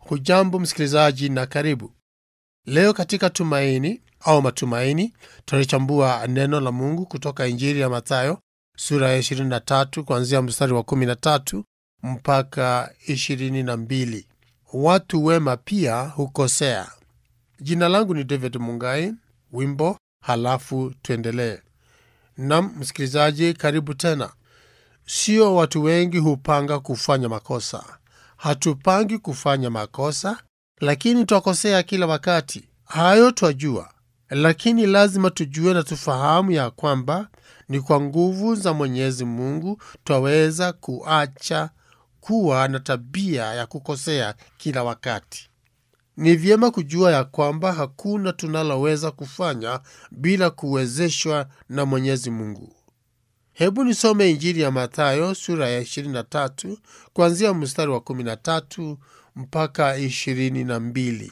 Hujambo msikilizaji na karibu. Leo katika Tumaini au Matumaini tunalichambua neno la Mungu kutoka Injili ya Mathayo sura ya 23 kuanzia mstari wa 13 mpaka 22. Watu wema pia hukosea. Jina langu ni David Mungai. Wimbo halafu tuendelee. Nam msikilizaji, karibu tena. Sio watu wengi hupanga kufanya makosa. Hatupangi kufanya makosa, lakini twakosea kila wakati. Hayo twajua, lakini lazima tujue na tufahamu ya kwamba ni kwa nguvu za Mwenyezi Mungu twaweza kuacha kuwa na tabia ya kukosea kila wakati. Ni vyema kujua ya kwamba hakuna tunaloweza kufanya bila kuwezeshwa na Mwenyezi Mungu. Hebu nisome Injili ya Mathayo sura ya 23 kuanzia mstari wa 13 mpaka 22.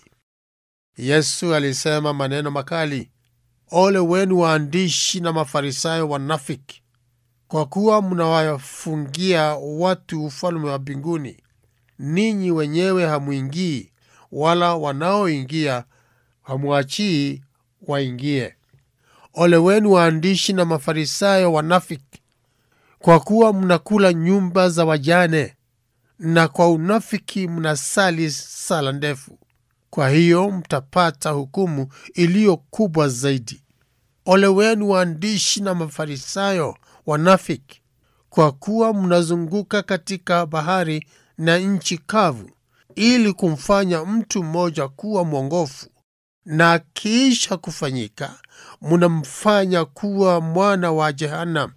Yesu alisema maneno makali, ole wenu waandishi na Mafarisayo wanafiki, kwa kuwa mnawafungia watu ufalme wa mbinguni. Ninyi wenyewe hamwingii, wala wanaoingia hamwachii waingie. Ole wenu waandishi na Mafarisayo wanafiki, kwa kuwa mnakula nyumba za wajane, na kwa unafiki mnasali sala ndefu. Kwa hiyo mtapata hukumu iliyo kubwa zaidi. Ole wenu waandishi na Mafarisayo wanafiki, kwa kuwa mnazunguka katika bahari na nchi kavu, ili kumfanya mtu mmoja kuwa mwongofu na akiisha kufanyika munamfanya kuwa mwana wa Jehanamu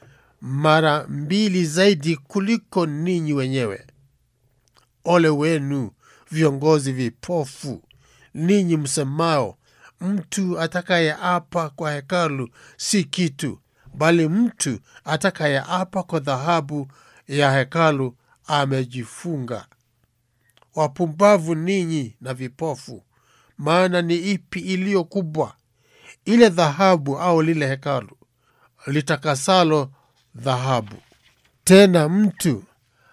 mara mbili zaidi kuliko ninyi wenyewe. Ole wenu viongozi vipofu, ninyi msemao, mtu atakayeapa kwa hekalu si kitu, bali mtu atakayeapa kwa dhahabu ya hekalu amejifunga. Wapumbavu ninyi na vipofu! Maana ni ipi iliyo kubwa, ile dhahabu au lile hekalu litakasalo dhahabu? Tena mtu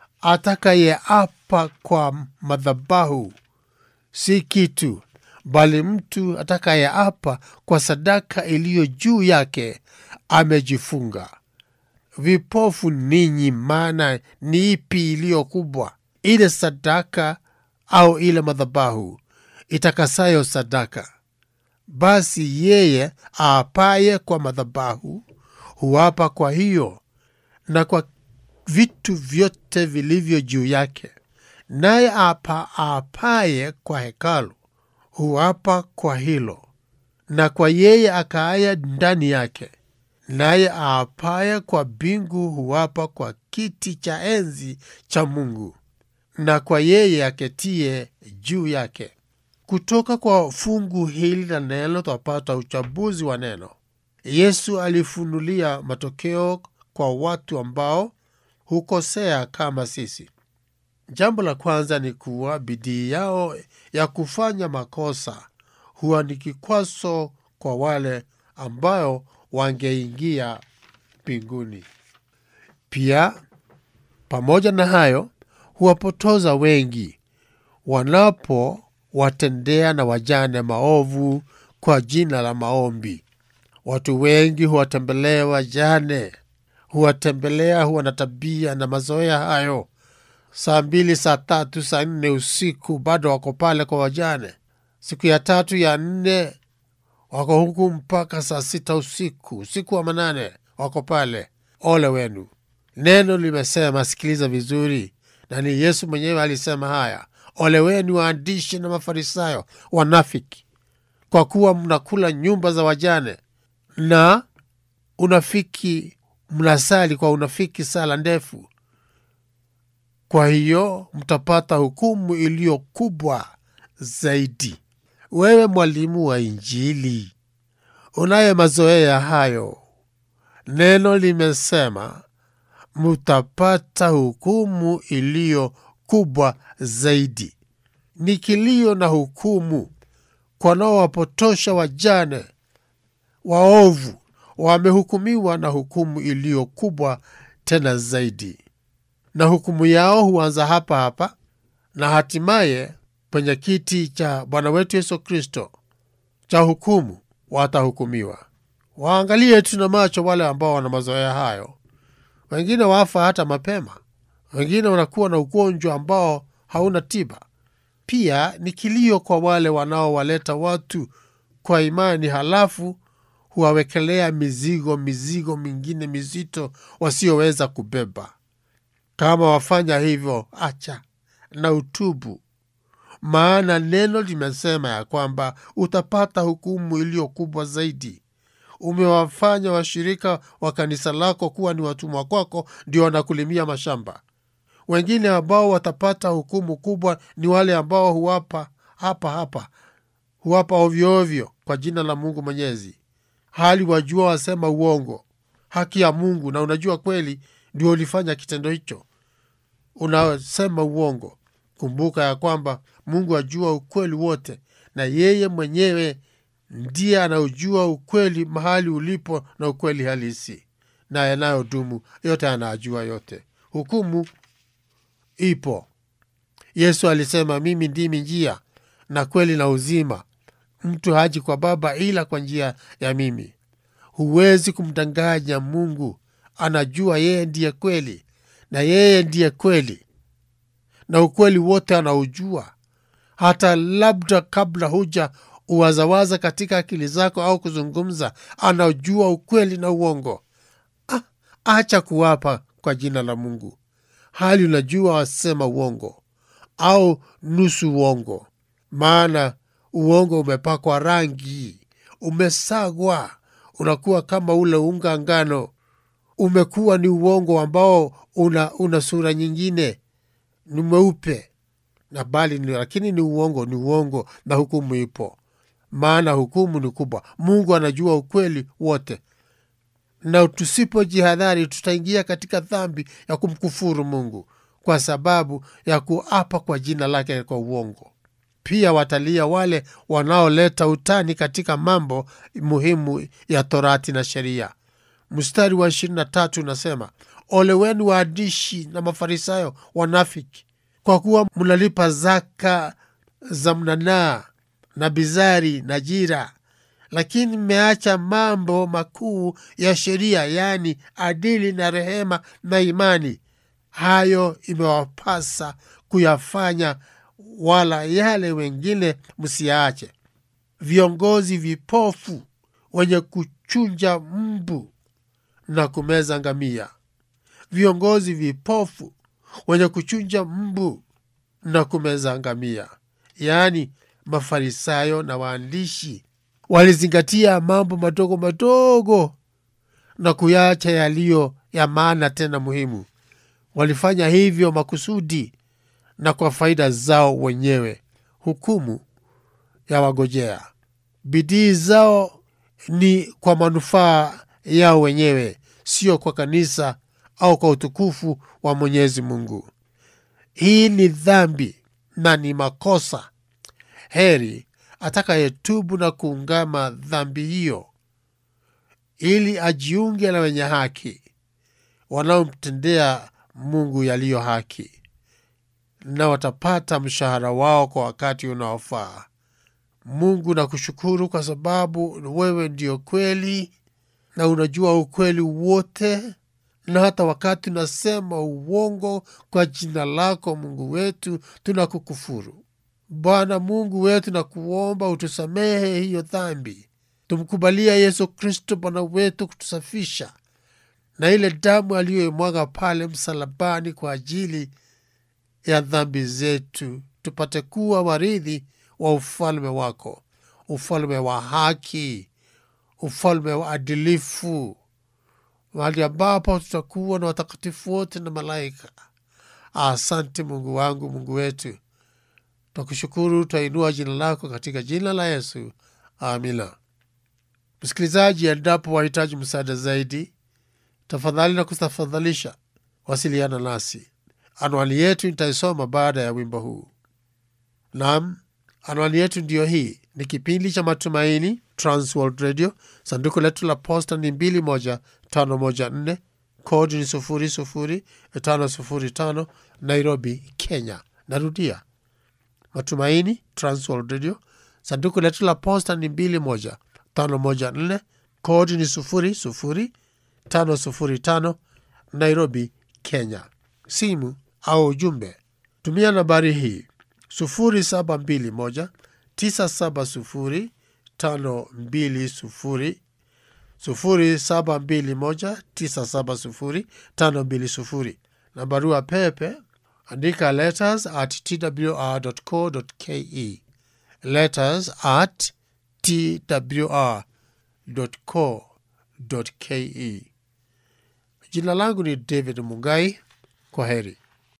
atakayeapa kwa madhabahu si kitu, bali mtu atakayeapa kwa sadaka iliyo juu yake amejifunga. Vipofu ninyi! Maana ni ipi iliyo kubwa, ile sadaka au ile madhabahu itakasayo sadaka? Basi yeye aapaye kwa madhabahu huapa kwa hiyo na kwa vitu vyote vilivyo juu yake, naye apa aapaye kwa hekalu huapa kwa hilo na kwa yeye akaaye ndani yake, naye aapaye kwa mbingu huapa kwa kiti cha enzi cha Mungu na kwa yeye aketie juu yake. Kutoka kwa fungu hili la neno twapata uchambuzi wa neno. Yesu alifunulia matokeo kwa watu ambao hukosea kama sisi. Jambo la kwanza ni kuwa bidii yao ya kufanya makosa huwa ni kikwazo kwa wale ambao wangeingia mbinguni. Pia pamoja na hayo, huwapotoza wengi wanapowatendea na wajane maovu kwa jina la maombi. Watu wengi huwatembelea wajane, huwatembelea, huwa na tabia na mazoea hayo. Saa mbili, saa tatu, saa nne usiku bado wako pale kwa wajane. Siku ya tatu, ya nne wako huku mpaka saa sita usiku, usiku wa manane wako pale. Ole wenu! Neno limesema, sikiliza vizuri, na ni Yesu mwenyewe alisema haya: ole wenu waandishi na Mafarisayo wanafiki, kwa kuwa mnakula nyumba za wajane na unafiki, mnasali kwa unafiki sala ndefu. Kwa hiyo mtapata hukumu iliyo kubwa zaidi. Wewe mwalimu wa Injili unaye mazoea hayo, neno limesema mutapata hukumu iliyo kubwa zaidi. Ni kilio na hukumu kwa wanaowapotosha wajane waovu, wamehukumiwa na hukumu iliyo kubwa tena zaidi, na hukumu yao huanza hapa hapa na hatimaye penye kiti cha Bwana wetu Yesu Kristo cha hukumu, watahukumiwa. Waangalie tu na macho wale ambao wana mazoea hayo. Wengine wafa hata mapema, wengine wanakuwa na ugonjwa ambao hauna tiba. Pia ni kilio kwa wale wanaowaleta watu kwa imani, halafu huwawekelea mizigo mizigo mingine mizito wasioweza kubeba. Kama wafanya hivyo, acha na utubu, maana neno limesema ya kwamba utapata hukumu iliyo kubwa zaidi. Umewafanya washirika wa kanisa lako kuwa ni watumwa kwako, ndio wanakulimia mashamba. Wengine ambao watapata hukumu kubwa ni wale ambao huwapa hapa hapa, huwapa ovyoovyo kwa jina la Mungu Mwenyezi, hali wajua wasema uongo, haki ya Mungu, na unajua kweli ndio ulifanya kitendo hicho, unasema uongo. Kumbuka ya kwamba Mungu ajua ukweli wote, na yeye mwenyewe ndiye anaojua ukweli mahali ulipo na ukweli halisi na yanayodumu yote, anajua yote. Hukumu ipo. Yesu alisema, mimi ndimi njia na kweli na uzima, mtu haji kwa Baba ila kwa njia ya mimi. Huwezi kumdanganya Mungu, anajua yeye ndiye kweli, na yeye ndiye kweli, na ukweli wote anaujua, hata labda kabla huja uwazawaza katika akili zako au kuzungumza, anajua ukweli na uongo. Ah, acha kuwapa kwa jina la Mungu hali unajua wasema uongo au nusu uongo, maana uongo umepakwa rangi, umesagwa, unakuwa kama ule unga ngano, umekuwa ni uongo ambao una, una sura nyingine, ni mweupe na bali ni, lakini ni uongo, ni uongo, na hukumu ipo, maana hukumu ni kubwa. Mungu anajua ukweli wote na tusipojihadhari tutaingia katika dhambi ya kumkufuru Mungu kwa sababu ya kuapa kwa jina lake kwa uongo. Pia watalia wale wanaoleta utani katika mambo muhimu ya Torati na sheria. Mstari wa ishirini na tatu unasema, ole wenu waandishi na Mafarisayo wanafiki, kwa kuwa mnalipa zaka za mnanaa na bizari na jira lakini mmeacha mambo makuu ya sheria, yaani adili na rehema na imani. Hayo imewapasa kuyafanya, wala yale wengine msiyaache. Viongozi vipofu wenye kuchunja mbu na kumeza ngamia, viongozi vipofu wenye kuchunja mbu na kumeza ngamia, yaani Mafarisayo na waandishi walizingatia mambo madogo madogo na kuyacha yaliyo ya maana tena muhimu. Walifanya hivyo makusudi na kwa faida zao wenyewe. Hukumu ya wagojea. Bidii zao ni kwa manufaa yao wenyewe, sio kwa kanisa au kwa utukufu wa Mwenyezi Mungu. Hii ni dhambi na ni makosa. Heri atakayetubu na kuungama dhambi hiyo, ili ajiunge na wenye haki wanaomtendea Mungu yaliyo haki, na watapata mshahara wao kwa wakati unaofaa. Mungu, nakushukuru kwa sababu wewe ndio kweli na unajua ukweli wote, na hata wakati unasema uongo kwa jina lako Mungu wetu, tunakukufuru. Bwana Mungu wetu, na kuomba utusamehe hiyo dhambi, tumkubalia Yesu Kristo Bwana wetu kutusafisha na ile damu aliyoimwaga pale msalabani kwa ajili ya dhambi zetu, tupate kuwa warithi wa ufalme wako, ufalme wa haki, ufalme wa adilifu, mahali ambapo tutakuwa na watakatifu wote na malaika. Asante Mungu wangu, Mungu wetu, twakushukuru, twainua jina lako katika jina la Yesu, amina. Msikilizaji, endapo wahitaji msaada zaidi, tafadhali na kutafadhalisha wasiliana nasi. Anwani yetu nitaisoma baada ya wimbo huu. Naam, anwani yetu ndiyo hii. Ni kipindi cha Matumaini, Transworld Radio. Sanduku letu la posta ni 21514 kodi ni 00505 Nairobi, Kenya. Narudia, Matumaini Transworld Radio. Sanduku letu la posta ni 21514 kodi ni 00505 Nairobi, Kenya. Simu au ujumbe, tumia nambari hii 0721 970 520 0721 970 520 na barua pepe andika letters at twr.co.ke letters at twr.co.ke. Jina langu ni David Mungai. Kwa heri.